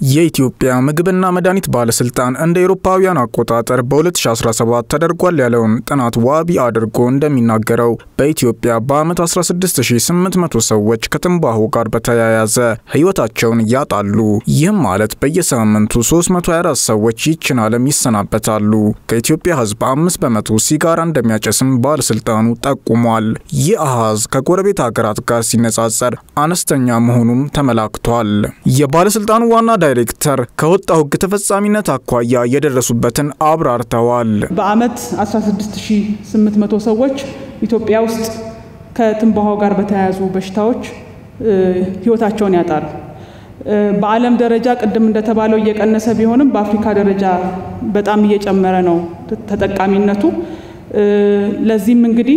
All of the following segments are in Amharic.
የኢትዮጵያ ምግብና መድኃኒት ባለስልጣን እንደ ኤሮፓውያን አቆጣጠር በ2017 ተደርጓል ያለውን ጥናት ዋቢ አድርጎ እንደሚናገረው በኢትዮጵያ በዓመት 16800 ሰዎች ከትንባሆ ጋር በተያያዘ ሕይወታቸውን ያጣሉ። ይህም ማለት በየሳምንቱ 324 ሰዎች ይችን ዓለም ይሰናበታሉ። ከኢትዮጵያ ሕዝብ አምስት በመቶ ሲጋራ እንደሚያጨስም ባለስልጣኑ ጠቁሟል። ይህ አሃዝ ከጎረቤት ሀገራት ጋር ሲነጻጸር አነስተኛ መሆኑም ተመላክቷል። የባለስልጣኑ ዋና ዳይሬክተር ከወጣው ሕግ ተፈጻሚነት አኳያ የደረሱበትን አብራርተዋል። በዓመት 16800 ሰዎች ኢትዮጵያ ውስጥ ከትንባሆ ጋር በተያያዙ በሽታዎች ህይወታቸውን ያጣሉ። በዓለም ደረጃ ቅድም እንደተባለው እየቀነሰ ቢሆንም በአፍሪካ ደረጃ በጣም እየጨመረ ነው ተጠቃሚነቱ። ለዚህም እንግዲህ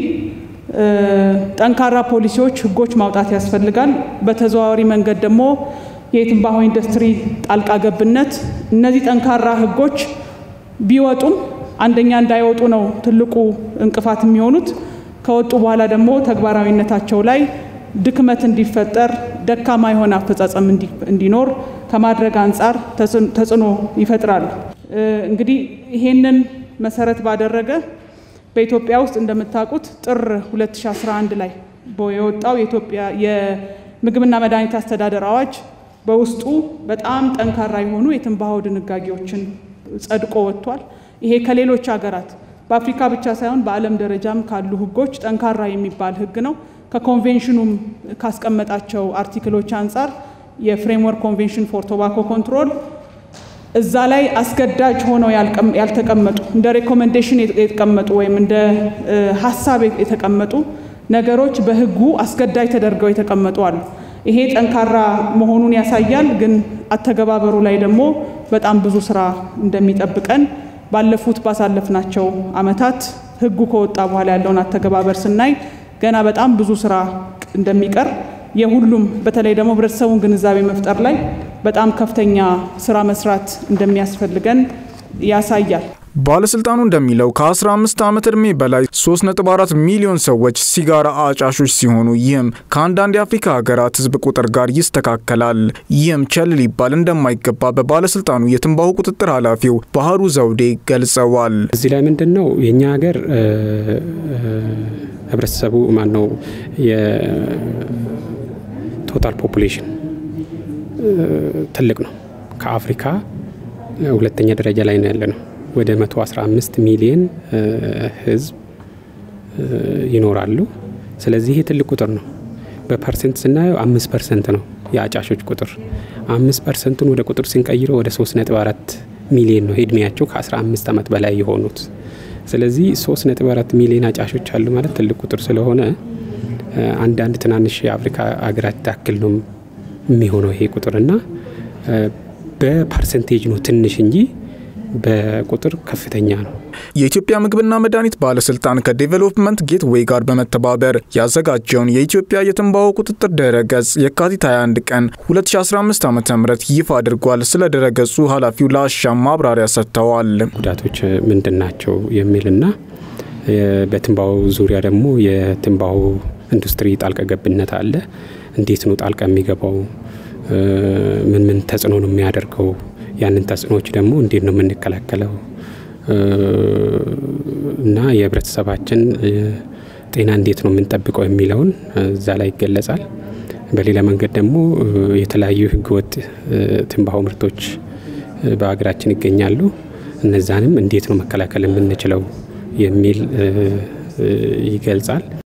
ጠንካራ ፖሊሲዎች፣ ህጎች ማውጣት ያስፈልጋል። በተዘዋዋሪ መንገድ ደግሞ የትንባሆ ኢንዱስትሪ ጣልቃ ገብነት፣ እነዚህ ጠንካራ ህጎች ቢወጡም አንደኛ እንዳይወጡ ነው ትልቁ እንቅፋት የሚሆኑት። ከወጡ በኋላ ደግሞ ተግባራዊነታቸው ላይ ድክመት እንዲፈጠር፣ ደካማ የሆነ አፈጻጸም እንዲኖር ከማድረግ አንጻር ተጽዕኖ ይፈጥራሉ። እንግዲህ ይሄንን መሰረት ባደረገ በኢትዮጵያ ውስጥ እንደምታውቁት ጥር 2011 ላይ የወጣው የኢትዮጵያ የምግብና መድኃኒት አስተዳደር አዋጅ በውስጡ በጣም ጠንካራ የሆኑ የትንባሆ ድንጋጌዎችን ጸድቆ ወጥቷል። ይሄ ከሌሎች ሀገራት በአፍሪካ ብቻ ሳይሆን በዓለም ደረጃም ካሉ ህጎች ጠንካራ የሚባል ህግ ነው። ከኮንቬንሽኑም ካስቀመጣቸው አርቲክሎች አንጻር የፍሬምወርክ ኮንቬንሽን ፎር ቶባኮ ኮንትሮል እዛ ላይ አስገዳጅ ሆነው ያልተቀመጡ እንደ ሬኮሜንዴሽን የተቀመጡ ወይም እንደ ሀሳብ የተቀመጡ ነገሮች በህጉ አስገዳጅ ተደርገው የተቀመጡ አሉ። ይሄ ጠንካራ መሆኑን ያሳያል። ግን አተገባበሩ ላይ ደግሞ በጣም ብዙ ስራ እንደሚጠብቀን ባለፉት ባሳለፍናቸው አመታት ህጉ ከወጣ በኋላ ያለውን አተገባበር ስናይ ገና በጣም ብዙ ስራ እንደሚቀር የሁሉም በተለይ ደግሞ ህብረተሰቡን ግንዛቤ መፍጠር ላይ በጣም ከፍተኛ ስራ መስራት እንደሚያስፈልገን ያሳያል። ባለስልጣኑ እንደሚለው ከ15 ዓመት ዕድሜ በላይ 3.4 ሚሊዮን ሰዎች ሲጋራ አጫሾች ሲሆኑ ይህም ከአንዳንድ የአፍሪካ ሀገራት ህዝብ ቁጥር ጋር ይስተካከላል። ይህም ቸል ሊባል እንደማይገባ በባለስልጣኑ የትንባሆ ቁጥጥር ኃላፊው ባህሩ ዘውዴ ገልጸዋል። እዚህ ላይ ምንድን ነው የእኛ ሀገር ህብረተሰቡ ማን ነው የቶታል ፖፑሌሽን ትልቅ ነው። ከአፍሪካ ሁለተኛ ደረጃ ላይ ነው ያለ ነው። ወደ 115 ሚሊዮን ህዝብ ይኖራሉ። ስለዚህ ይሄ ትልቅ ቁጥር ነው። በፐርሰንት ስናየው አምስት ፐርሰንት ነው የአጫሾች ቁጥር። አምስት ፐርሰንቱን ወደ ቁጥር ስንቀይረው ወደ 3.4 ሚሊዮን ነው እድሜያቸው ከ15 ዓመት በላይ የሆኑት። ስለዚህ 3.4 ሚሊዮን አጫሾች አሉ ማለት ትልቅ ቁጥር ስለሆነ አንዳንድ ትናንሽ የአፍሪካ ሀገራት ታክል ነው የሚሆነው ይሄ ቁጥር እና በፐርሰንቴጅ ነው ትንሽ እንጂ በቁጥር ከፍተኛ ነው። የኢትዮጵያ ምግብና መድኃኒት ባለስልጣን ከዴቨሎፕመንት ጌትዌይ ጋር በመተባበር ያዘጋጀውን የኢትዮጵያ የትንባሆ ቁጥጥር ድረ ገጽ የካቲት 21 ቀን 2015 ዓ ም ይፋ አድርጓል። ስለ ድረ ገጹ ኃላፊው ለአሻም ማብራሪያ ሰጥተዋል። ጉዳቶች ምንድን ናቸው የሚልና በትንባሆ ዙሪያ ደግሞ የትንባሆ ኢንዱስትሪ ጣልቃ ገብነት አለ። እንዴት ነው ጣልቃ የሚገባው? ምን ምን ተጽዕኖ ነው የሚያደርገው? ያንን ተጽዕኖዎች ደግሞ እንዴት ነው የምንከላከለው እና የህብረተሰባችን ጤና እንዴት ነው የምንጠብቀው የሚለውን እዛ ላይ ይገለጻል። በሌላ መንገድ ደግሞ የተለያዩ ህገወጥ ትንባሆ ምርቶች በሀገራችን ይገኛሉ። እነዛንም እንዴት ነው መከላከል የምንችለው የሚል ይገልጻል።